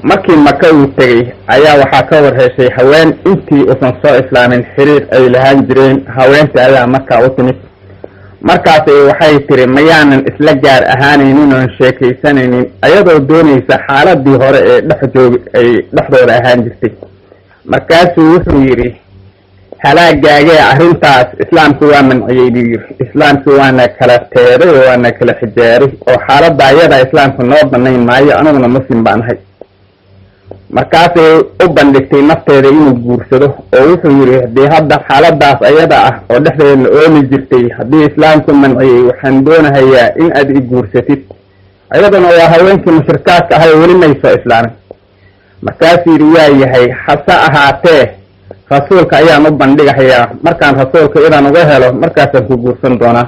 markii maka uu tegey ayaa waxaa ka warheshay haween intii uusan soo islaamin xiriir ay lahaan jireen haweentii ayaa markaa u timid markaas waxay tiri mayaanan isla gaar ahaanaynin oon sheekaysanaynin ayadoo doonaysa xaaladii hore ee dhex joogi ay dhexdooda ahaan jirtay markaasuu wuxuu yidhi halaagaagee arrintaas islaamku waa manciyey buu yidhi islaamku waana kala teeday oo waana kala xijaaray oo xaaladda ayada islaamku noo banayn maayo aniguna muslim baan ahay markaasay u bandhigtay nafteeda inuu guursado oo wuxuu yidhi haddii hadda xaaladaas ayada ah oo dhexdeeda la oomi jirtay haddii islaamku manciyey waxaan doonahayaa in aad i guursatid ayaduna waa haweenkii mushrikaadka ahay oo weli may soo islaamin markaasuu yidhi waa yahay hase ahaatee rasuulka ayaan u bandhigahayaa markaan rasuulka inaan uga helo markaasaan ku guursan doonaa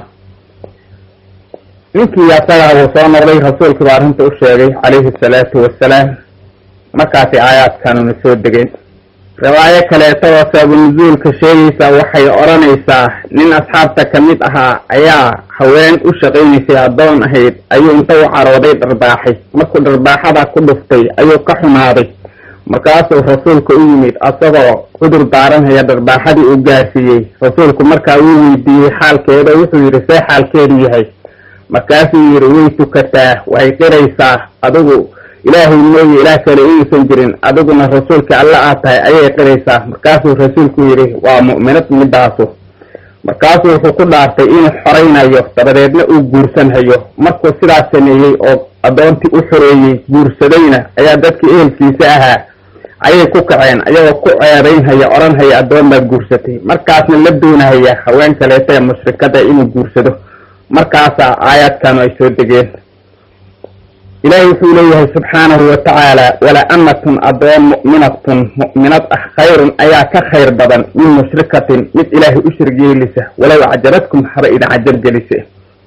ninkii asagaa wuu soo noqday rasuulkii baa arrinta u sheegay calayhi asalaatu wassalaam markaasay aayaadkanuna soo degeen riwaayo kaleeto oo saabunuzuulka sheegaysa waxay odhanaysaa nin asxaabta ka mid ahaa ayaa haween u shaqaynaysay addoon ahayd ayuu inta u carooday dharbaaxay markuu dharbaaxada ku dhuftay ayuu ka xumaaday markaasuu rasuulka u yimid asagoo cudur daaranhaya dharbaaxadii uu gaarsiiyey rasuulku markaa wuu weydiiyey xaalkeeda wuxuu yidhi see xaalkeedu yahay markaasuu yidhi way tukataa way qiraysaa adigu ilaahay mooye ilaah kale inuusan jirin adiguna rasuulka alla aad tahay ayay qiraysaa markaasuu rasuulku yidhi waa mu'minad midaasu markaasuu wuxuu ku dhaartay inuu xoraynayo dabadeedna uu guursanhayo markuu sidaas sameeyey oo addoontii u xoreeyey guursadayna ayaa dadkii ehelkiisa ahaa ayay ku kaceen ayagoo ku ceebaynhaya odhanhaya addoon baad guursatay markaasna la doonahaya haween kaleeta ee mushrikada inuu guursado markaasaa aayaadkanu ay soo degeen ilaahay wuxuu leeyahay subxaanahu wa tacaala wala amatun addoon mu'minatun mu'minad ah khayrun ayaa ka khayr badan min mushrikatin mid ilaahay u shirg yeelisa walow acjabadkum haba idin cajab gelise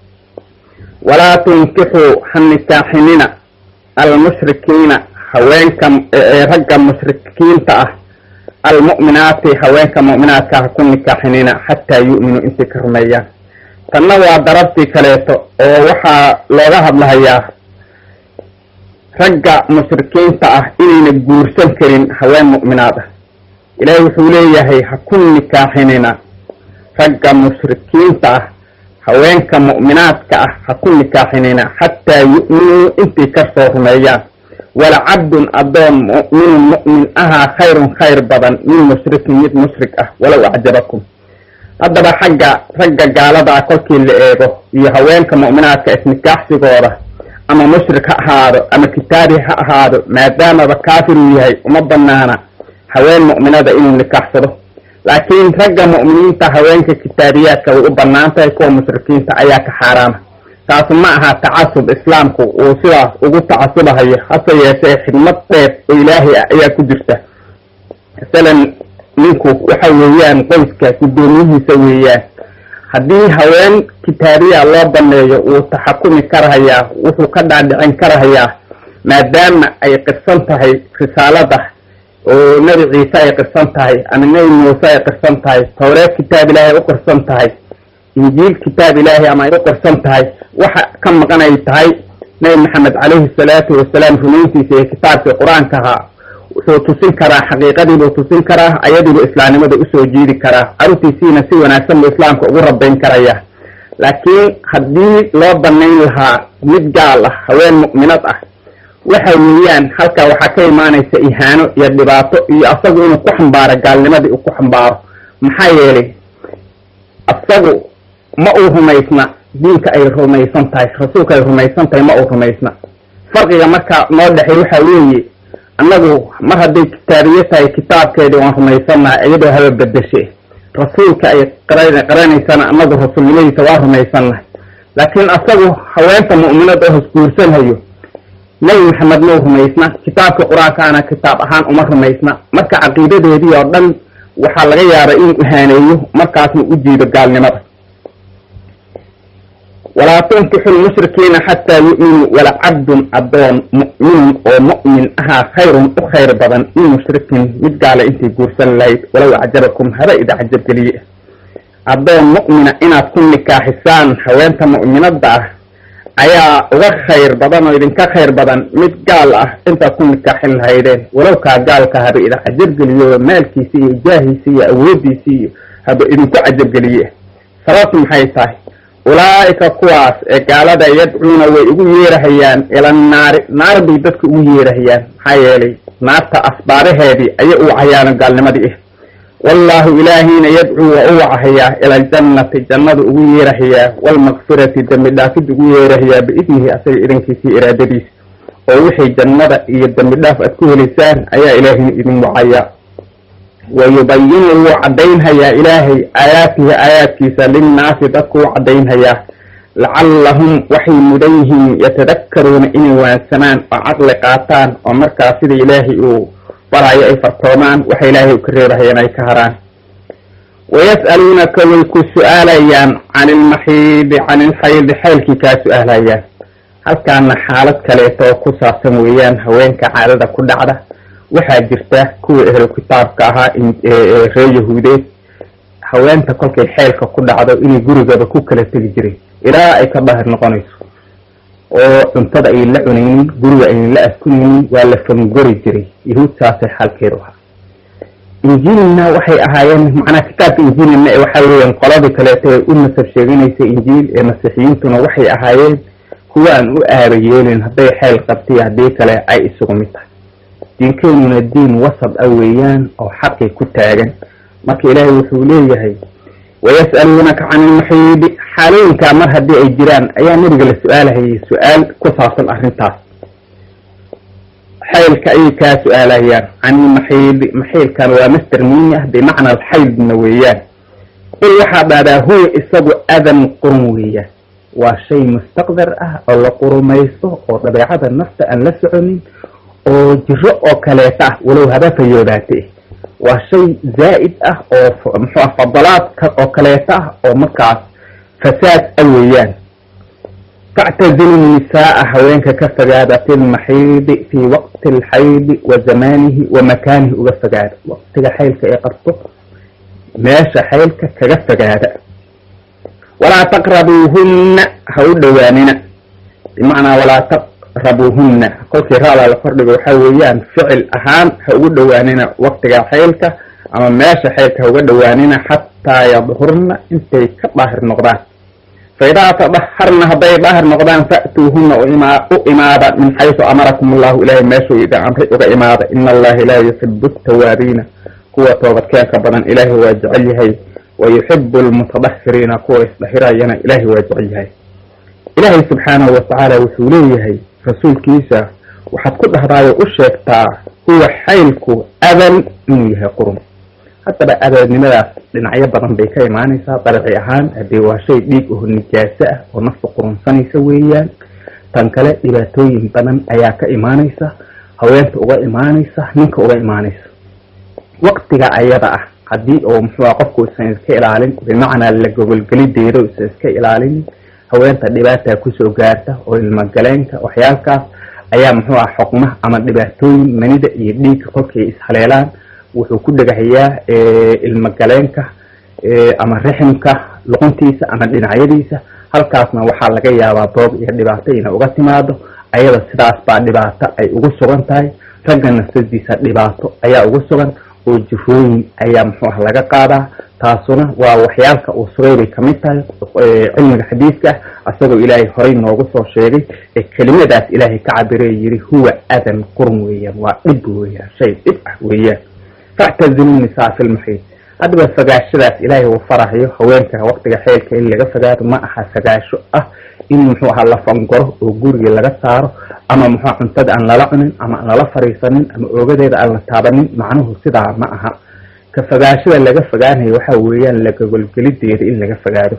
walaa tunkixuu ha nikaaxinina almushrikiina haweenka ragga mushrikiinta ah almu'minaati haweenka mu'minaadka ha ku nikaaxinina xataa yu'minuu intay ka rumeeyaan tanna waa darabtii kaleeto oo waxaa looga hadlahayaa ragga mushrikiinta ah inayna guursan karin haween mu'minaad ah ilaahay wuxuu leeyahay ha ku nikaaxinina ragga mushrikiinta ah haweenka mu'minaadka ah ha ku nikaaxinina xataa yu'minuu intay kasoo rumeeyaan walacabdun addoon mu'minun mu'min ahaa khayrun khayr badan min mushrikin mid mushrik ah walow acjabakum haddaba xagga ragga gaaladaa kolkii la eego iyo haweenka mu'minaadka isnikaaxsigooda ama mushrik ha ahaado ama kitaabi ha ahaado maadaamaba kaafir uu yahay uma banaana haween mu'minada inuu nikaaxsado laakiin ragga mu'miniinta haweenka kitaabiyaadka way u bannaan tahay kuwa mushrikiinta ayaa ka xaaraama taas ma aha tacasub islaamku uu sidaas ugu tacasubahayo hase yeeshee xidmad dheer oo ilaahay ah ayaa ku jirta masalan ninku waxa weeyaan qoyska guddoomiyihiisa weeyaan haddii haween kitaabiya loo baneeyo wuu taxakumi karahayaa wuxuu ka dhaadhicin karahayaa maadaama ay qirsan tahay risaalada oo nebi ciise ay qirsan tahay ama nebi muuse ay qirsan tahay towreed kitaab ilaahay u qirsan tahay injiil kitaab ilaahay ama ay u qirsan tahay waxa ka maqan ay tahay nebi maxamed calayhi salaatu wasalaam rumayntiisa iyo kitaabkii qur-aanka ahaa wuxuu tusin karaa xaqiiqadiibuu tusin karaa ayadiibuu islaamnimada usoo jiidi karaa carruurtiisiina si wanaagsan buu islaamka ugu rabayn karaya laakiin haddii loo banayn lahaa mid gaal ah haween mu'minad ah waxa weeyaan halkaa waxaa ka imaanaysa ihaano iyo dhibaato iyo asagu inuu ku xambaaro gaalnimadii uu ku xambaaro maxaa yeelay asagu ma uu rumaysna diinka ay rumaysan tahay rasuulka ay rumaysan tahay ma uu rumaysna farqiga marka noo dhexey waxa weeye annagu mar hadday kitaabiye tahay kitaabkeedii waan rumaysannahay iyadoo haba bedeshe rasuulka ay qaranaysana annagu rasuulnimadiisa waa rumaysannahay laakiin asagu haweenta mu'minad oo hosguursanhayo nebi maxamed mau rumaysna kitaabka qur-aankaana kitaab ahaan uma rumaysna marka caqiidadeedii oo dhan waxaa laga yaabay inuu ihaaneeyo markaasna u jiido gaalnimada walaa tunkixu lmushrikiina xataa yu'minuu walacabdun addoon mu'minun oo mu'min ahaa khayrun u khayr badan min mushrikin mid gaala intay guursan lahayd walow acjabakum haba ida cajabgeliye addoon mu'mina inaad ku nikaaxisaan haweenta mu'minadda ah ayaa uga khayr badan oo idinka khayr badan mid gaal ah intaad ku nikaaxin lahaydeen walow kaa gaalka haba idin cajabgeliyo maalkiisi iyo jaahiisi iyo awoodiisi iyo haba idinku cajabgeliye sababtu maxay tahay ulaa'ika kuwaas ee gaalada yadcuuna way ugu yeerahayaan ila naari naar bay dadka ugu yeerahayaan maxaa yeelay naarta asbaaraheedii ayay u wacayaano gaalnimadii ah wallaahu ilaahiyna yadcuu waa u wacahayaa ila aljannati jannadu ugu yeerahayaa waalmakfirati dembi dhaafid ugu yeerahayaa biidnihi asaga idankiisii iraadadiisa oo wixii jannada iyo dembi dhaaf aad ku helaysaan ayaa ilaahiyna idin wacayaa wayubayinu wuu caddaynhayaa ilaahay aayaatihi aayaadkiisa linnaasi dadku u caddaynhayaa lacallahum waxay mudan yihiin yatadakkaruuna inay waansamaan oo caqli qaataan oo markaa sida ilaahay uu barayo ay fartoomaan waxa ilaahay u ka reebahayaan ay ka haraan wayas'aluunaka way ku su-aalayaan can ilmaxiidi can ilxaydi xaylkii kaa su-aalayaan halkaana xaalad kaleeto oo ku saabsan weeyaan haweenka caadada ku dhacda waxaa jirta kuwa ehlu kitaabka ahaa reer yahuudeed haweenta kolkay xeylka ku dhacdo inay gurigooda ku kala tegi jireen ilaa ay ka daahir noqonayso oo cuntada ay la cunaynin guriga aynan la askunaynin waa la fangori jiray yahuud saasay xaalkeedu ahaa injiilna waxay ahaayeen macnaa kitaabka injiilna waxaa weeyaan qoladii kaleeto ee u nasab sheeganaysa injiil ee masiixiyiintuna waxay ahaayeen kuwa aan u aaba yeelin hadday xeel qabtay haddii kale ay isugu mid tahay diinkeenuna diin wasad ah weeyaan oo xaqii ku taagan marka ilaahay wuxuu leeyahay wayas'aluunaka can ilmaxiidi xaalooyinkaa mar haddii ay jiraan ayaa nabiga la su-aalahayay su-aal ku saabsan arrintaas xaylka ayay kaa su-aalahayaan can ilmaxiidi maxiilkan waa master miini ah bimacna alxaydna weeyaan qul waxaa dhahdaa huwa isagu adan qurun weeyaan waa shay mustaqdar ah oo la qurumaysto oo dabeecada nafta aan la soconin oo jiro oo kaleeta ah walow haba fayoobaate waa shay zaa'id ah oo muxuu ah fadalaadka oo kaleeta ah oo markaas fasaad a weeyaan factazilu nisaaa haweenka ka fogaada fi lmaxiidi fii waqti alxaydi wa zamaanihi wa makaanihi uga fogaada waqtiga xaylka ay qabto meesha xaylka kaga fogaada walaa taqrabuuhunna ha u dhowaanina bimacnaa walaa taqrabuuhunna kolkii raada la kordhigo waxaa weeyaan ficil ahaan ha ugu dhowaanina waqtiga xaylka ama meesha xaylka ha uga dhowaanina xataa yadhurna intay ka daahir noqdaan fa idaa tadaharna hadday daahir noqdaan fa'tuuhunna u imaada min xaysu amarakum allahu ilahay meeshuu idin amray uga imaada ina allaha laa yuxibu tawaabiina kuwa toobadkeenka badan ilaahay waa jecel yahay wayuxibu almutadahiriina kuwa isdahirayana ilaahay waa jecel yahay ilaahay subxaanahu watacaala wuxuu leeyahay rasuulkiisa waxaad ku dhahdaayo u sheegtaa huwa xaylku adan inuu yahay qurun haddaba adanimadaas dhinacyo badan bay ka imaanaysaa darci ahaan haddii waa shay dhiig oo nijaaso ah oo nafta qurunsanaysa weeyaan tan kale dhibaatooyin badan ayaa ka imaanaysa haweenta uga imaanaysa ninka uga imaanaysa waqtiga ayada ah haddii oo muxuua qofku isan iska ilaalin bimacnaa la gogolgelideeda isan iska ilaalinin haweenta dhibaataa kusoo gaarta oo ilmagaleenka waxyaalkaas ayaa muxuu ah xoqma ama dhibaatooyin manida iyo dhiigga kolkay ishaleelaan wuxuu ku dhegahayaa ilmagaleenka ama riximka luquntiisa ama dhinacyadiisa halkaasna waxaa laga yaabaa doob iyo dhibaato ina uga timaado ayada sidaas baa dhibaato ay ugu sugan tahay ragga nafsadiisa dhibaato ayaa ugu sugan oo jifooyin ayaa muxuu ah laga qaadaa taasuna waa waxyaalka uu sugay bay kamid tahay cilmiga xadiidka ah asagoo ilaahay horay noogu soo sheegay ee kelimadaas ilaahay ka cabiree yiri huwa adan qurun weeyaan waa dhib weeyaan shay dhib ah weeyaan factazilu nisaa fi lmaxiid haddaba fogaashadaas ilaahay uu farahayo haweenka waqtiga xeelka in laga fogaado ma aha fogaasho ah in muxuu ahaa la fangoro oo guriga laga saaro ama muxua cuntada aan lala cunin ama aan lala fariisanin ama oogadeeda aan la taabanin macnuhu sidaa ma aha ka fogaashada laga fogaanayo waxa weeyaan lagogolgelideeda in laga fogaado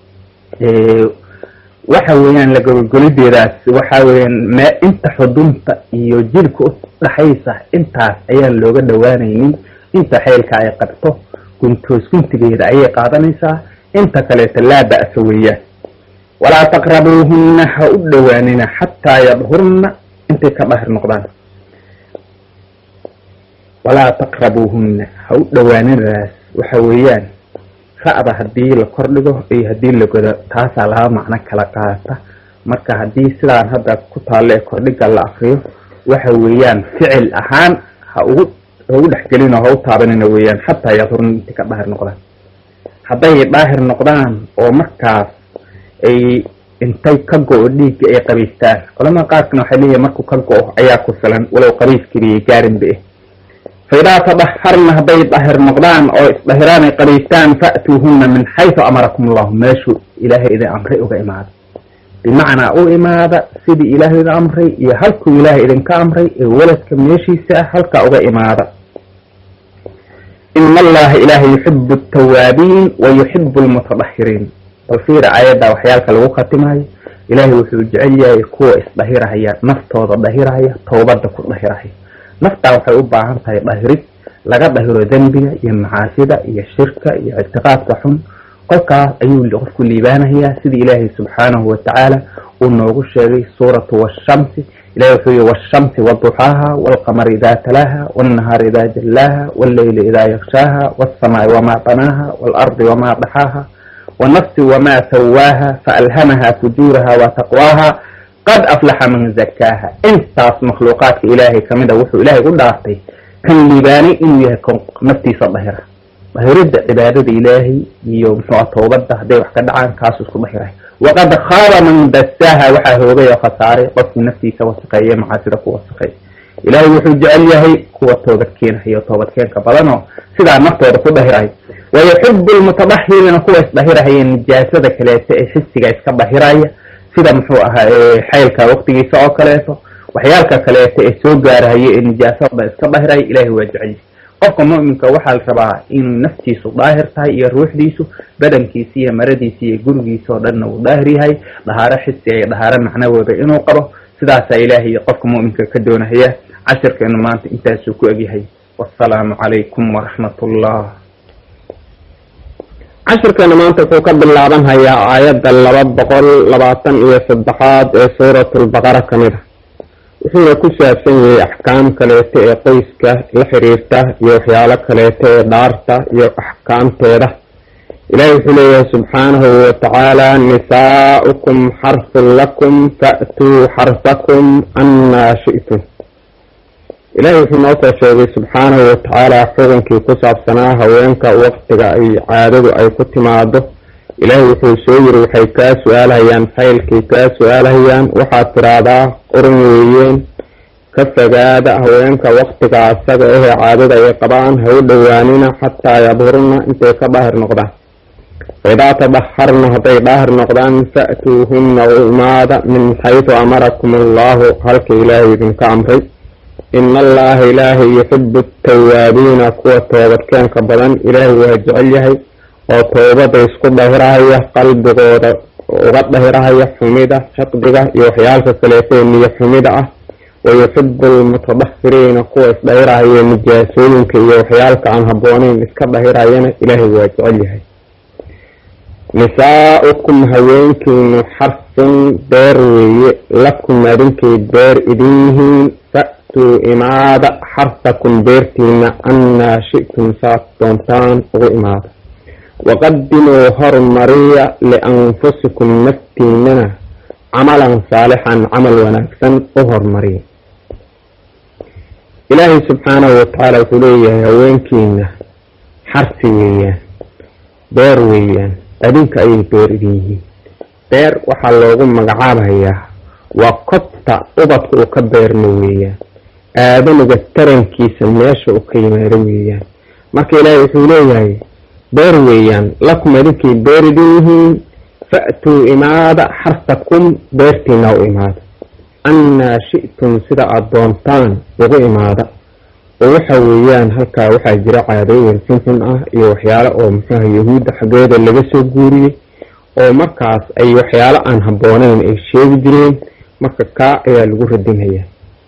waxa weeyaan lagogolgelideedaas waxa weeyaan me inta xudunta iyo jilka u dhaxaysa intaas ayaan looga dhowaanaynin inta xeelka ay qabto guntoos guntigeeda ayay qaadanaysaa inta kaleeta laa ba'sa weeyaan walaa taqrabuuhunna ha u dhowaanina xataa yadhurna intay ka dhahir noqdaan walaa taqrabuuhunna ha u dhowaaninadaas waxa weeyaan ra'da haddii la kordhigo iyo haddii la godo taasaa laba macno kala qaata marka haddii sidaan hadda ku taalle kordhiga la akriyo waxa weeyaan ficil ahaan ha ugu ha ugu dhexgelin oo ha u taabanina weeyaan xataa yadurun inti ka daahir noqdaan hadday daahir noqdaan oo markaas ay intay ka go-o dhiigga ay qabiistaan culamada qaarkana waxay leeyihin markuu ka go-o ayaa ku filan walow qabiiskibiyay gaarinba eh faidaa tadaharna hadday daahir noqdaan oo isdahiraan ay qabiistaan fa'tuuhuna min xaysu amarakum allahu meeshuu ilaahay idin amray uga imaada bimacnaa u imaada sidii ilaahay idin amray iyo halkuu ilaahay idinka amray ee weladka meeshiisa ah halkaa uga imaada ina allaha ilaahay yuxibu altawaabiin wa yuxibu almutadahiriin bal fiira aayadda waxyaalka lagu khatimayo ilaahay wuxuu jecel yahay kuwa isdahirahaya naftooda dahirahaya towbadda ku dahirahaya naftaa waxay u baahan tahay dahirid laga dahiro dembiga iyo macaasida iyo shirka iyo ictiqaadka xun kolkaas ayuu qofku liibaanayaa sidii ilaahay subxaanahu watacaala uu noogu sheegay suuratu washamsi ilahi wuxuu yihi washamsi waduxaaha walqamari idaa talaaha walnahaari idaa jallaaha walleyli idaa yakshaaha walsamaai wamaa banaaha waalardi wamaa daxaaha wanafsi wamaa sawaaha faalhamaha fujuuraha wa taqwaaha qad aflaxa man zakaaha intaas makhluuqaadka ilaahay kamid a wuxuu ilaahay u dhaartay kan liibaanay inuu yahay kon naftiisa dahira dahiridda cibaadada ilaahay iyo muxuua towbadda hadday wax ka dhacaan kaasuu isku dahiray waqad khaaba man dasaaha waxaa hoogay oo khasaaray qofkii naftiisa wasaqeeye macaasida ku wasaqeey ilaahay wuxuu jecel yahay kuwa toobadkeenayo toobadkeenka badanoo sidaa naftooda ku dahiray wayuxibu lmutadahiriina kuwa isdahirahaya nijaasada kaleeto ee xisiga iska dahiraya sida muxuu ahaa xaylka waqtigiisa oo kaleeto waxyaalka kaleeto ee soo gaarahaya ee nijaasada iska dahiraya ilahay waa jecel yahay qofka mu'minka waxaa la rabaa inuu naftiisu daahir tahay iyo ruuxdiisu badankiisa iyo maradiisa iyo gurigiisa oo dhanna uu daahir yahay dhahaaro xisiga iyo dhahaaro macnawooda inuu qabo sidaasaa ilaahay qofka mu'minka ka doonahaya cashirkeenu maanta intaasuu ku egyahay wasalaamu calaykum waraxmat ullah cashirkeena maanta wuxuu ka bilaaban hayaa aayadda laba boqol labaatan iyo saddexaad ee suuratulbaqara ka mid a wuxuuna ku saabsan yahay axkaam kaleeto ee qoyska la xiriirta iyo waxyaalo kaleeto ee dhaarta iyo axkaamteeda ilaahi wuxuu leeyahay subxaanahu watacaala nisaa'ukum xarsun lakum fa'tuu xarsakum annaa shi'tum ilaahi wuxuu noo soo sheegay subxaanahu watacaala xukunkii ku saabsanaa haweenka waqtiga ay caadadu ay ku timaado ilaahi wuxuu soo yiri waxay kaa su-aalhayaan faylkay kaa su-aalhayaan waxaad tiraahdaa quran weeyeen ka fogaada haweenka waqtiga asaga ahee caadada ay qabaan ha u dhowaanina xataa yadhurna intay ka daahir noqdaan faidaa tadaharna hadday daahir noqdaan fa'tuuhunna u imaada min xaysu amarakum allahu halka ilaahay idinka amray ina allaha ilaahay yuxibu atawaabiina kuwa toobadkeenka badan ilaahay waa jecel yahay oo toobada isku dahirahaya qalbigooda uga dahirahaya xumida xiqdiga iyo waxyaalka kaleeto ee niyo xumida ah wayuxibu almutadahiriina kuwa isdahirahaya nijaasooyinka iyo waxyaalka aan habbooneyn iska dahirayana ilaahay waa jecel yahay nisaa'ukum haweenkiinu xarsun beer weeye lakum adinkay beer idin yihiin fa'tuu imaada xarsakum beertiina annaa shi'tum saad doontaan ugu imaada waqadimuu hormariya lianfusikum naftiinana camalan saalixan camal wanaagsan u hormariya ilaahay subxaanahu watacaala wuxuu leeyahay haweenkiina xarsi weeyaan beer weeyaan adinka ayay beer idin yihiin beer waxaa loogu magacaabayaa waa kobta ubadka uu ka beermo weeyaan aadamiga tarankiisa meesha uu ka yimaado weeyaan marka ilaahay wuxuu leeyahay beer weeyaan lakum adinkay beer idin yihiin fa'tuu imaada xarsakum beertiina u imaada annaa shi'tum sida aada doontaan ugu imaada oo waxa weeyaan halkaa waxaa jira caadooyin xunxun ah iyo waxyaalo oo muxuuha yahuudda xaggeeda laga soo guuriyey oo markaas ay waxyaalo aan habbooneyn ay sheegi jireen marka kaa ayaa lagu radinhayaa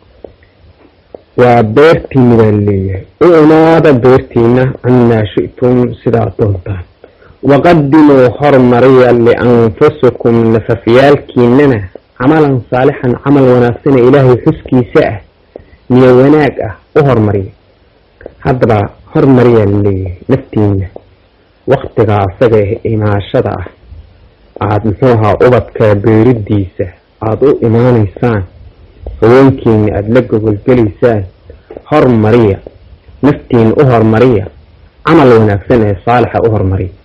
waa beertiina baa leeyahay u imaada beertiina annaa shi'tum sidaa doontaan waqadimuu hormariya lianfusikum nafafyaalkiinana camalan saalixan camal wanaagsana ilaahay xuskiisa ah niyo wanaag ah u hormariya haddaba hormariyaa laleeyahay naftiina waktiga asaga imaashada ah aada muxuu ahaa ubadka beeridiisa aada u imaanaysaan haweenkiina aada la gogolgelaysaan hormariya naftiina u hormariya camal wanaagsan ee saalixa u hormariya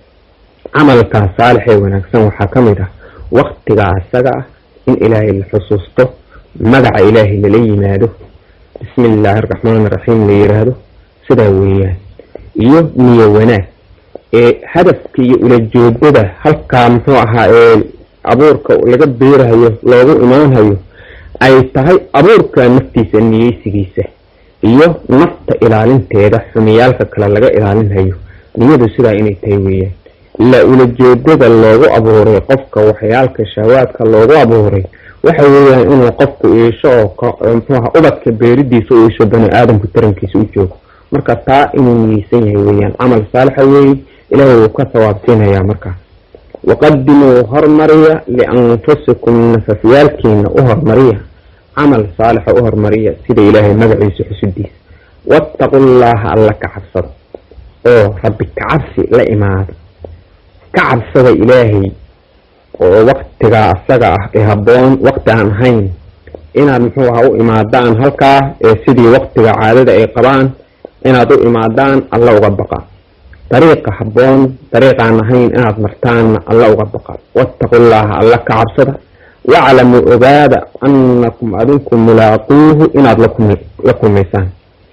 camalkaa saalix ee wanaagsan waxaa ka mid ah waktigaa isaga ah in ilaahay la xusuusto magaca ilaahay lala yimaado bismi illaahi araxmaan iraxiim la yiraahdo sidaa weeyaan iyo niyo wanaag ee hadafka iyo ulajeedada halkaa muxuu ahaa ee abuurka laga beerahayo loogu imaanhayo ay tahay abuurka naftiisa niyeysigiisa iyo nafta ilaalinteeda xumiyaalka kale laga ilaalinhayo niyadu sidaa inay tahay weeyaan la ulajeedada loogu abuuray qofka waxyaalka shahawaadka loogu abuuray waxa weeyaan inuu qofku iisho oo mxuaha ubadka beeridiisa u iisho bani aadamku tarankiisa u joogo marka taa inuu niyeysan yahay weeyaan camal saalixa weeye ilaahay wuu ka sawaabsiinayaa markaas waqadimuu hormariya lianfusikum nafafyaalkiina u hormariya camal saalixa u hormariya sida ilaahay magaciisa xusudiisa wattaqu llaaha alla ka cabsado oo rabbi kacabsi la imaada ka cabsada ilaahay oo waktigaa asaga ah ee habboon wakti aan ahayn inaad muxuu aha u imaadaan halkaa ee sidii waktiga caadada ay qabaan inaad u imaadaan alla uga baqa dariiqa habboon dariiqaan ahayn inaad martaanna alla uga baqa wattaqullaaha alla ka cabsada waclamuu ogaada annakum adinku mulaaquuhu inaad la kulmaysaan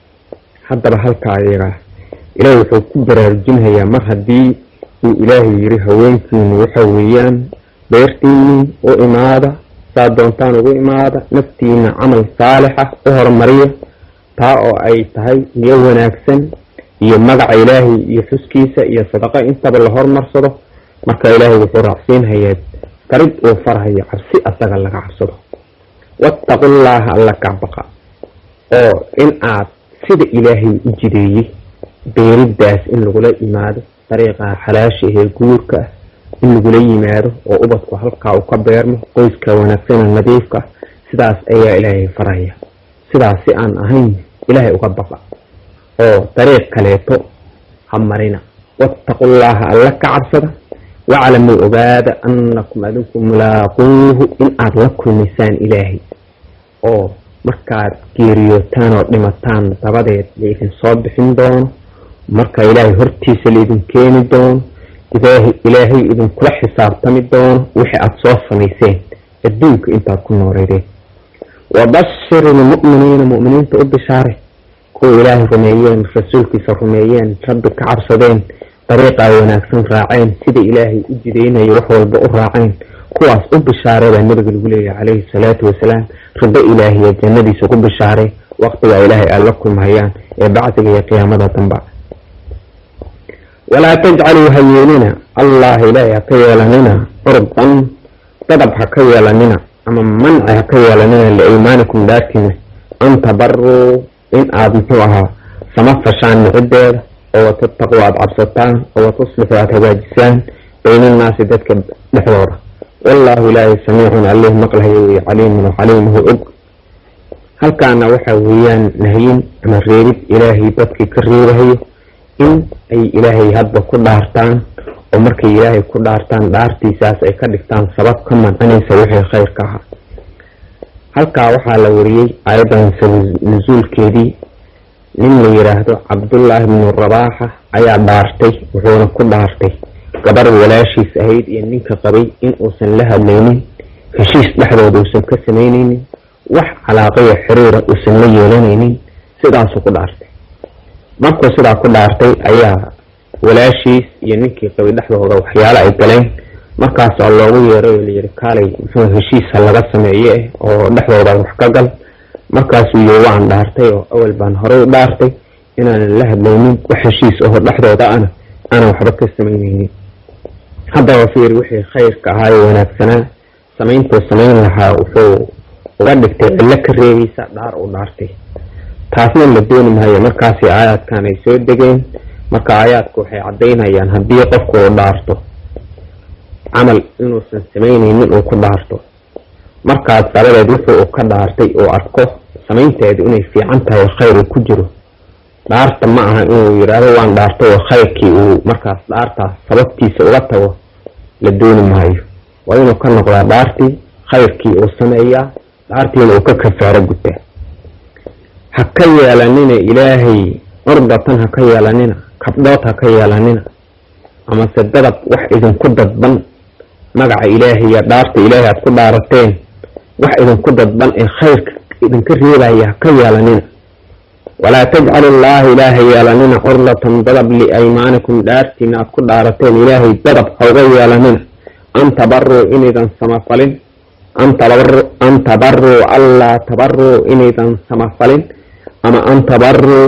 haddaba halkaa iyagaa ilaahi wuxuu ku baraarujinhayaa mar haddii uu ilaahay yiri haweenkiinu waxa weeyaan beertiinii u imaada saad doontaan ugu imaada naftiina camal saalixa u hormariya taa oo ay tahay niyo wanaagsan iyo magaca ilaahay iyo xuskiisa iyo sadaqa intaba la hormarsado marka ilaahay wuxuu raacsiinhayaa farid uu farhayo cabsi asaga laga cabsado wattaqullaaha alla ka baqa oo in aad sida ilaahay u jideeyey beeridaas in lagula yimaado dariiqa xalaasha ee guurka ah in lagula yimaado oo ubadku halkaa uu ka beermo qoyska wanaagsana nadiifka sidaas ayaa ilaahay faraya sidaas si aan ahayn ilaahay uga baqa oo dariiq kaleeto ha marina wattaqullaaha alla ka cabsada waclamuu ogaada annakum adinku mulaaquuhu in aad la kulmaysaan ilaahay oo markaad geeriyootaan oo dhimataan dabadeed laydin soo bixin doono marka ilaahay hortiisa laydin keeni doono ilaahay idinkula xisaabtami doono wixii aada soo samayseen adduunka intaad ku nooleydeen wabashir ilmu'miniina mu'miniinta u bishaare kuwa ilaahay rumeeyeen rasuulkiisa rumeeyeen rabbi ka cabsadeen dariiqaa wanaagsan raaceen sida ilaahay u jidaynayo wax walba u raaceen kuwaas u bishaare baa nabiga lagu leeyahay calayhi salaatu wasalaam rido ilaahiya jannadiisa ku bishaare waqtigaa ilaahay aada la kulmahayaan ee bacdiga iyo qiyaamada damba walaa tajcaluu ha yeelina allah ilaahay ha ka yeelanina curdan dadab ha ka yeelanina ama manci ha ka yeelanina liaymaanikum dhaartiina an tabaruu in aada muxuu ahaa sama fashaan nicideeda oo watattaquu aada cabsataan oo watuslixu aada hagaajisaan baynannaasi dadka dhexdooda wallaahu ilaahay samiicun allih maqlahayo wey caliimun oo caliimuhu og halkaana waxa weeyaan nahyin ama reebid ilaahay dadkii ka reebahayo in ay ilaahay hadba ku dhaartaan oo markay ilaahay ku dhaartaan dhaartiisaas ay ka dhigtaan sabab ka mancinaysa wixii khayrka ahaa halkaa waxaa la wariyey ayadan nasuulkeedii nin la yidhaahdo cabdullaahi bnu rabaaxa ayaa dhaartay wuxuuna ku dhaartay gabar walaashiis ahayd iyo ninka qabay in uusan la hadlaynin heshiis dhexdooda uusan ka samaynaynin wax calaaqayo xiriira uusan la yeelanaynin sidaasuu ku dhaartay markuu sidaa ku dhaartay ayaa walaashiis iyo ninkii qabay dhexdooda waxyaalo ay galeen markaasaa loogu yeeray oo layidhi kaalay muxuu heshiisa laga sameeye oo dhexdooda wax ka gal markaasuu yiri waan dhaartay oo awal baan horey u dhaartay inaanan la hadlaynin wax heshiis aho dhexdooda ana aanan waxba ka samaynaynin haddaba fiir wixii khayrka ahaa ee wanaagsanaa samayntuu samayn lahaa wuxuu uga dhigtay cillo ka reebaysa dhaar uu dhaartay taasna la dooni maayo markaasi aayaadkan ay soo degeen marka aayaadku waxay caddaynayaan haddii qofku uu dhaarto camal inuusan samaynaynin uu ku dhaarto markaas dabadeed wuxuu uu ka dhaartay uu arko samaynteedu inay fiican tahay khayr uu ku jiro dhaarta ma aha inuu yidhaahdo waan dhaartay oo khayrkii uu markaas dhaartaas sababtiisa uga tago la dooni maayo waa inuu ka noqdaa dhaartii khayrkii uu sameeyaa dhaartiina uu ka kafaaro gutaa ha ka yeelanina ilaahay curdatan ha ka yeelanina kabdhood ha ka yeelanina amase dadab wax idinku dadban magaca ilaahay iyo dhaarta ilaahay aad ku dhaarateen wax idinku dadban ee khayrka idinka reebaya ha ka yeelanina walaa tajcalu llaha ilaahay yeelanina curdatan dadab liaymaanikum dhaartiina aad ku dhaarateen ilaahay dadab hauga yeelanina an tabaruu inaydan samafalin an tabaruu allaa tabaruu inaydan samafalin ama an tabaruu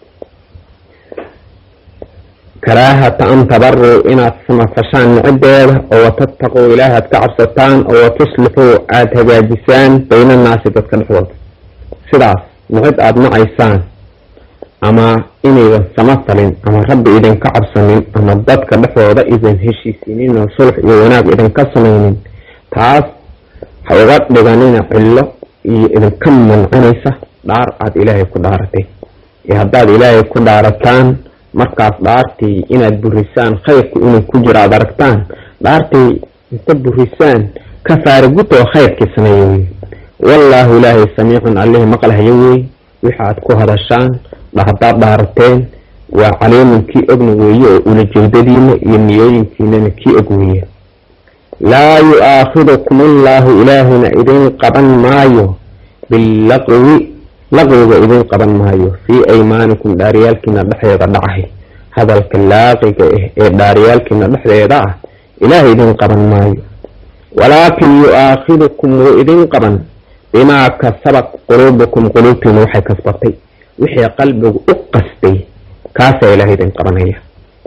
karaahata an tabaruu inaad samafashaan nicideeda oo watattaquu ilaahi aad ka cabsataan oo watuslixuu aada hagaajisaan bayna annaasi dadka dhexdooda sidaas nicid aada nacaysaan ama inaydan samafalin ama rabbi idinka cabsanin ama dadka dhexdooda idan heshiisinin oo sulx iyo wanaag idinka samaynin taas ha uga dhiganina cillo iyo idinka mancinaysa dhaar aada ilaahay ku dhaaratay iyo haddaad ilaahay ku dhaarataan markaas dhaartii inaad burisaan khayrku inuu ku jiro aada aragtaan dhaartii inta burisaan kafaara guto oo khayrkii sameeya wey wallaahu ilaahay samiicun allihii maqlahayo wey wixi aad ku hadashaan haddaad dhaarateen waa caliimun kii ogna weeye oo ulajeedadiina iyo niyooyinkiinana kii og weeye laa yu-aakhidukum allaahu ilaahina idin qaban maayo billaqwi laqwiga idin qaban maayo fii aymaanikum dhaaryaalkiina dhexdeeda dhacahay hadalka laaqiga ah ee dhaaryaalkiina dhexdeeda ah ilaahay idin qaban maayo walaakin yu-aakhidukum wuu idin qaban bimaa kasabat quluubukum quluubtiina waxay kasbatay wixii qalbigu u qastay kaasaa ilaahay idin qabanaya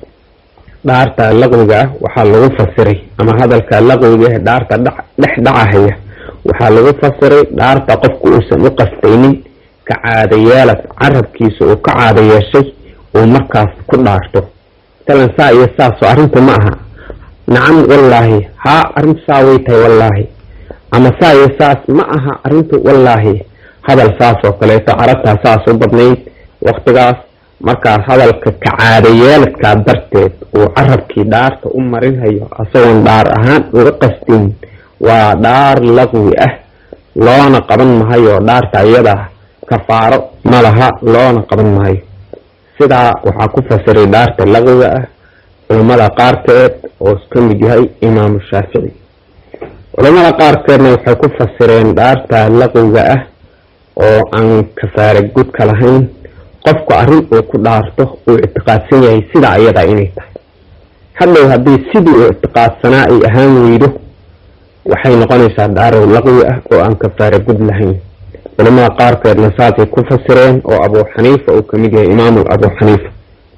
dhaarta laqwiga ah waxaa lagu fasiray ama hadalka laqwiga ah dhaarta dhex dhacahaya waxaa lagu fasiray dhaarta qofku uusan u qastaynin ka caadayeelad carabkiisa uu ka caada yeeshay uu markaas ku dhaarto talan saa iyo saasoo arrintu ma aha nacam wallaahi haa arrintu saa way tahay wallaahi ama saa iyo saas ma aha arrintu wallaahi hadal saas oo kaleeto carabtaa saas u badnayd waktigaas markaa hadalka ka caadayeeladkaa darteed uu carabkii dhaarta u marinhayo isagoon dhaar ahaan uga qastin waa dhaar laqwi ah loona qaban mahayo dhaarta iyadaa kafaaro ma laha loona qaban maayo sidaa waxaa ku fasiray dhaarta laqwiga ah culammada qaarkeed oo ka mid yahay imaamu shaafici culammada qaarkeedna waxay ku fasireen dhaarta laqwiga ah oo aan kafaare gudka lahayn qofku arrin uu ku dhaarto uu ictiqaadsan yahay sidaa ayadaa inay tahay hadhow haddii sidii uu ictiqaadsanaa ay ahaan weydo waxay noqonaysaa dhaarow laqwi ah oo aan kafaare gud lahayn culamada qaarkeedna saasay ku fasireen oo abuu xaniifa uu kamid yahay imaamu abuu xaniifa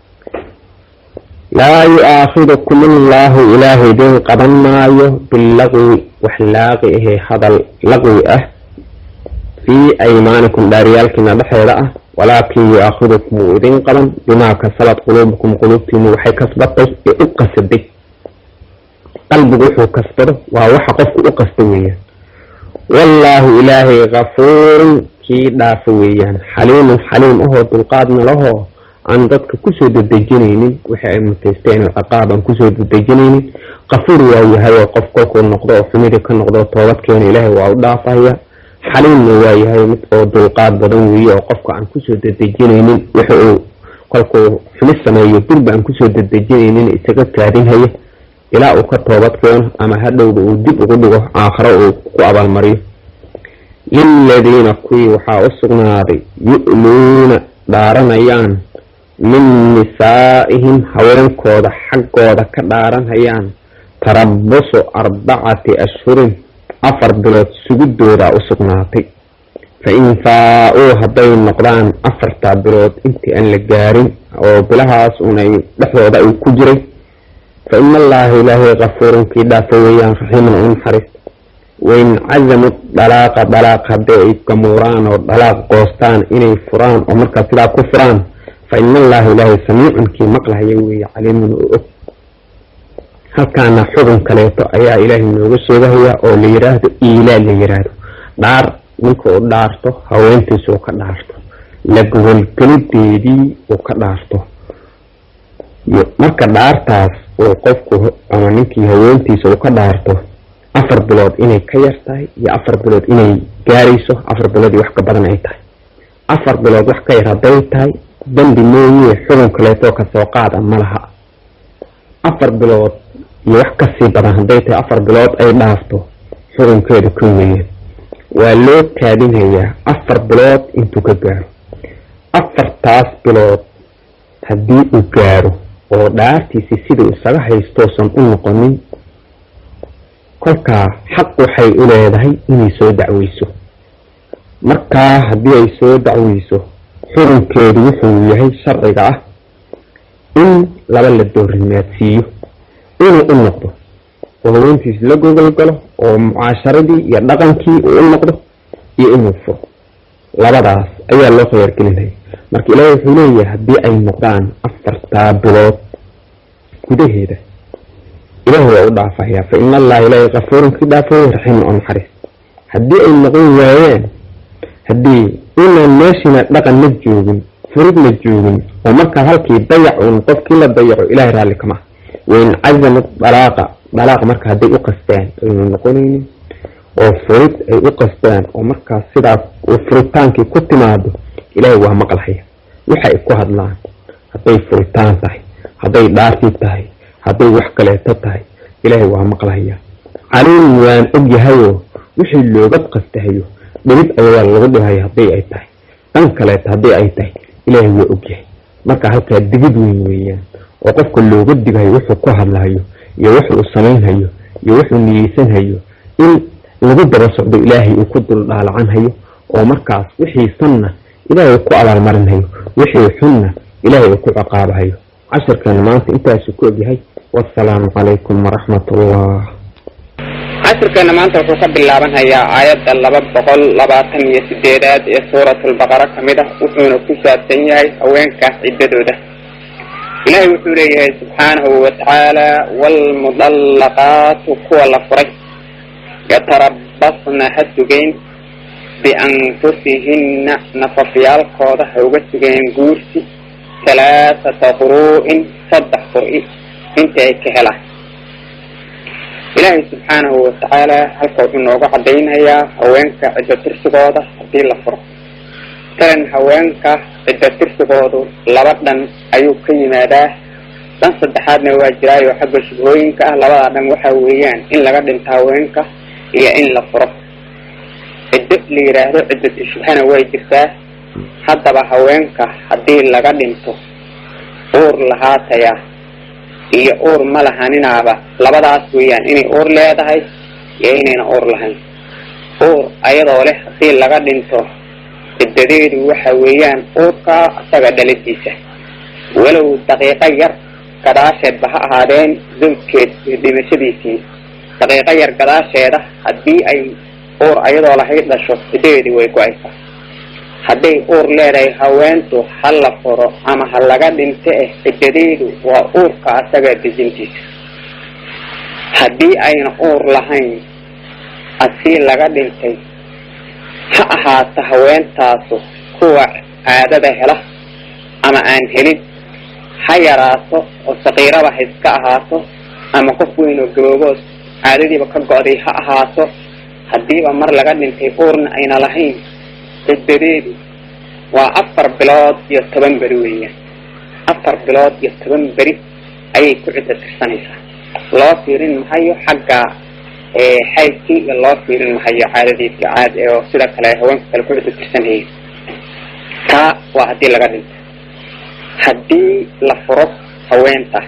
laa yu-aakhidukum allaahu ilaahay idin qaban maayo billaqwi wax laaqi ahee hadal laqwi ah fii aymaanikum dhaaryaalkiina dhexeeda ah walaakin yu-aakhidukum wuu idin qaban bimaa kasabat quluubukum quluubtiinu waxay kasbatay ee u qasaday qalbigu wuxuu kasbado waa waxa qofku u qasta weeyaan wallaahu ilaahay kafuurun kii dhaafo weeyaan xaliimun xaliim ahoo dulqaadna lahoo aan dadka kusoo dedejinaynin wixii ay mutaysteen oo ciqaab aan kusoo dedejinaynin kafuur waa yahay oo qof kolkuu noqdo oo xumidii ka noqdo toobadkeena ilaahay waa u dhaafaya xaliimna waa yahay mid oo dulqaad badan weeye oo qofka aan kusoo dedejinaynin wixi uu kolkuu xumid sameeyo durba aan kusoo dedejinaynin isaga kaadinhaya ilaa uu ka toobad keeno ama hadhowba uu dib ugu dhigo aakhiro uu ku abaalmariyo liladiina kuwii waxaa u sugnaaday yu'luuna dhaaranayaan min nisaa'ihim haweenkooda xaggooda ka dhaaranhayaan tarabusu arbacati ashhurin afar bilood sugidoodaa u sugnaatay fa in faa-uu hadday noqdaan afartaa bilood intii aan la gaarin oo bilahaas unay dhexdooda ay ku jiray fa ina allaha ilaahay kafuurun kii dhaafo weeyaan raxiiman u naxariista wain cazamu dalaaqa dalaaq haddii ay gamuuraan oo dalaaq qoostaan inay furaan oo markaa sidaa ku furaan fa ina allaha ilaahay samiicun kii maqlahaya weeye caliimun oo og halkaana xukun kaleeto ayaa ilaahay nooga sheegahaya oo la yiraahdo iilaa la yiraahdo dhaar ninka uu dhaarto haweentiisa uu ka dhaarto lagawalgelideedii uu ka dhaarto marka dhaartaas uu qofku ama ninkii haweentiisa uu ka dhaarto afar bilood inay ka yar tahay iyo afar bilood inay gaarayso afar bilood iyo wax ka badan ay tahay afar bilood wax ka yar hadday tahay dambi mooye xukun kaleetoo kasoo qaada ma laha afar bilood iyo wax kasii badan hadday tahay afar bilood ay dhaafto xukunkeedu ka weeyeen waa loo kaadinayaa afar bilood intuu ka gaaro afartaas bilood haddii uu gaaro oo dhaartiisi siduu isaga haystoosan u noqonin kolkaa xaq waxay u leedahay inay soo dacweyso markaa haddii ay soo dacweyso xukunkeedu wuxuu yahay sharciga ah in laba la doorimaadsiiyo inuu u noqdo oo haweentiis la gogol galo oo mucaasharadii iyo dhaqankii uu u noqdo iyo inuu furo labadaas ayaa loo khiyaargelinaya marka ilaahi wuxuu leeyahay haddii ay noqdaan afartaa bilood gudaheeda ilaahi waa u dhaafayaa fa ina allaha ilaahi kafuurun kii dhaafooy raxiimun oo naxariis haddii ay noqon waayeen haddii inaan meeshiina dhaqan la joogin furid la joogin oo markaa halkii dayac uun qofkii la dayaco ilahay raalli kama ah wain cazamad dalaaqa dalaaq marka hadday u qastaan aynu noqonaynin oo furid ay u qastaan oo markaas sidaas uu furitaankii ku timaado ilaahay waa maqlhaya waxay ku hadlaan hadday furitaan tahay hadday dhaartii tahay hadday wax kaleeto tahay ilaahay waa maqlhaya caliim waan og yahayoo wixii looga qastahayo dhibid ayagaa lagu dhibhaya hadday ay tahay dhan kaleeto hadday ay tahay ilaahay waa ogyahay marka halkaa digid weyn weeyaan oo qofka looga digayo wuxuu ku hadlahayo iyo wuxuu samaynhayo iyo wuxuu niyeysanhayo in lagu daba socdo ilaahay uu ku dul dhaalacanhayo oo markaas wixii sanna ilaahay uu ku abaalmarinhayo wixii xunna ilaahay uu ku ciqaabahayo cashirkeena maanta intaasu ku ogyahay wasalaamu calaykum waraxmat ullah cashirkeena maanta wuxuu ka bilaabanhayaa aayadda laba boqol labaatan iyo sideedaad ee suuratulbaqara ka mid ah wuxuuna ku saabsan yahay haweenkaas ciddadooda ilaahay wuxuu leeyahay subxaanahu watacaala waalmudallaqaatu kuwa la furay yatarabasna ha sugeen bianfusihinna nafafyaalkooda ha uga sugeen guursi halaathata quruu'in saddex qur'i inta ay ka helaan ilaahay subxaanahu watacaala halka wuxuu nooga cadaynayaa haweenka ciddo tirsigooda haddii la furo talan haweenka ciddo tirsigoodu laba dhan ayuu ka yimaadaa dhan saddexaadna waa jiraayo xagga shubhooyinka ah labadaa dhan waxa weeyaan in laga dhinto haweenka iyo in la furo ciddo la yidhaahdo ciddatu shubhana way jirtaa haddaba haweenka haddii laga dhinto uur lahaataya iyo uur ma lahaninaaba labadaas weeyaan inay uur leedahay iyo inayna uur lahayn uur ayadoo leh haddii laga dhinto ciddadeedu waxa weeyaan uurkaa isaga dhaladiisa walow daqiiqo yar gadaasheedba ha ahaadeen zawjkeed iyo dhimashadiisii daqiiqo yar gadaasheeda haddii ay uur ayadoo lahayd dhasho ciddadeedii way go-aysaa hadday uur leedahay haweentu ha la furo ama ha laga dhinto eh ciddadeedu waa uurka asaga dejintiisa haddii ayna uur lahayn asii laga dhintay ha ahaato haweentaasu kuwa caadada hela ama aan helin ha yaraato oo saqiiraba ha iska ahaato ama qof weyn oo gaboobood caadadiiba ka go-day ha ahaato haddiiba mar laga dhintay uurna ayna lahayn ciddadeedu waa afar bilood iyo toban beri weeyaan afar bilood iyo toban beri ayay ku cidda tirsanaysaa loo fiirin mahayo xagga xaydkii iyo loo fiirin mahayo caadadiiska caad oo sida kale haweenka kale ku cidda tirsanayeen taa waa haddii laga dhinto haddii la furo haweenta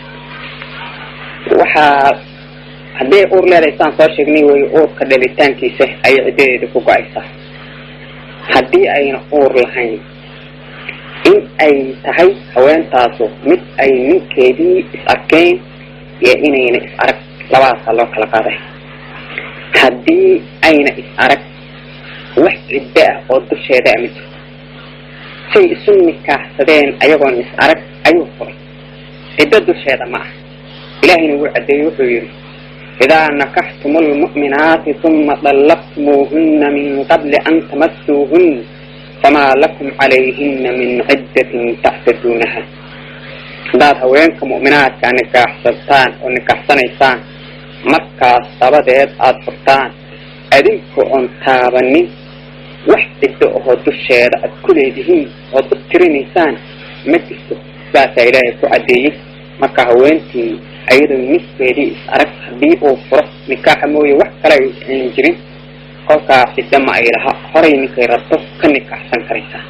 waxaa haddii uur leedahay saan soo sheegnay wey uurka dhalitaankiisa ayay ciddadeeda ku go-aysaa haddii ayna uur lahayn in ay tahay haweentaasu mid ay ninkeedii is arkeen iyo inayna is arag labadaasaa loo kala qaaday haddii ayna is arag wax ciddo ah oo dusheeda ama jirto say isu nikaaxsadeen ayagoon is arag ayuu furay ciddo dusheeda ma ah ilaahayna wuu caddeeyey wuxuu yidhi idaa nakaxtum lmu'minaati uma dallaqtumuuhuna min qabli an tamasuuhun famaa lakum calayhina min ciddatin taxtaduunaha haddaad haweenka mu'minaadka nikaaxsataan oo nikaaxsanaysaan markaas dabadeed aada furtaan adinka oon taabanin wax ciddo ahoo dusheeda aad ku leedihiin ood u tirinaysaan ma jirto sidaasaa ilaahay ku caddeeyey marka haweentii ayadoo niskeedii is arag haddii uu furo nikaaxa mooye wax kale aan jirin kolkaa ciddo ma ay laha horay ninkay rabto ka nikaaxsan karaysaa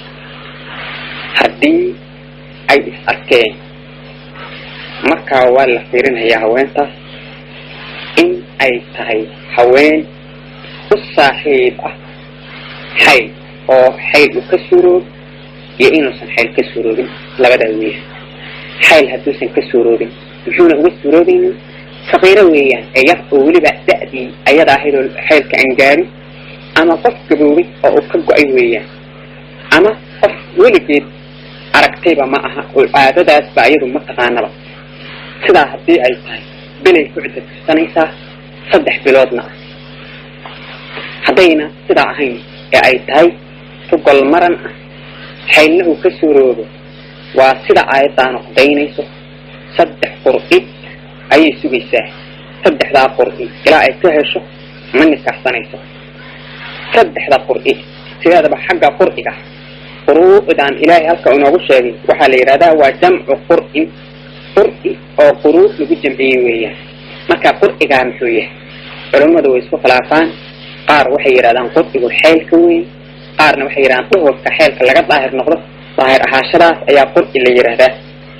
haddii ay is arkeen markaa waa la fiirinayaa haweentaas in ay tahay haween u saaxiib ah xayl oo xayl uu ka suuroob iyo inuusan xayl ka suuroobin labadaa weeyaan xayl hadduusan ka suuroobin muxuuna uga suuroobaynin faqiiro weeyaan ee yar oo weliba da-dii ayada ahayd oo xaylka aan gaarin ama qof gaboobay oo uu ka go-ay weeyaan ama qof weligeed aragtayba ma aha oo caadadaasba iyadu ma taqaanaba sidaa haddii ay tahay bilay ku cidda tirsanaysaa saddex biloodna ah haddayna sidaa ahayn ee ay tahay tugol maran ah xaylna uu ka suuroobo waa sida aayaddaanu cadaynayso saddex qur'i ayay sugaysaa saddexdaa qur'i ilaa ay ka hesho ma nikaxsanayso saddexda qur'i sideedaba xagga qur'iga quruu'dan ilaahay halka inoogu sheegay waxaa la yidhahdaa waa jamcu qur'in qur'i oo quruu lagu jamciyey weeyaan marka qur'igaa muxuu yahay culummadu way isku khilaafaan qaar waxay yidhahdaan qur'igu xeelka weyn qaarna waxay yidhahdaan dhuhurka xeelka laga daahir noqdo daahir ahaashadaas ayaa qur'i la yidhaahdaa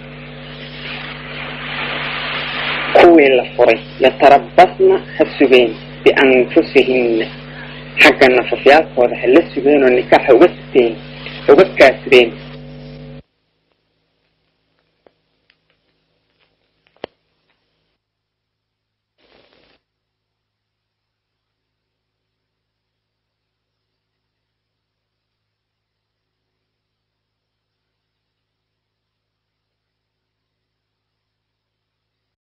kuwii la furay yatarabasna ha sugeen bianfusihinna xagga nafafyaalkooda ha la sugeen oo nikaaxa uga sugteen uga kaasudeen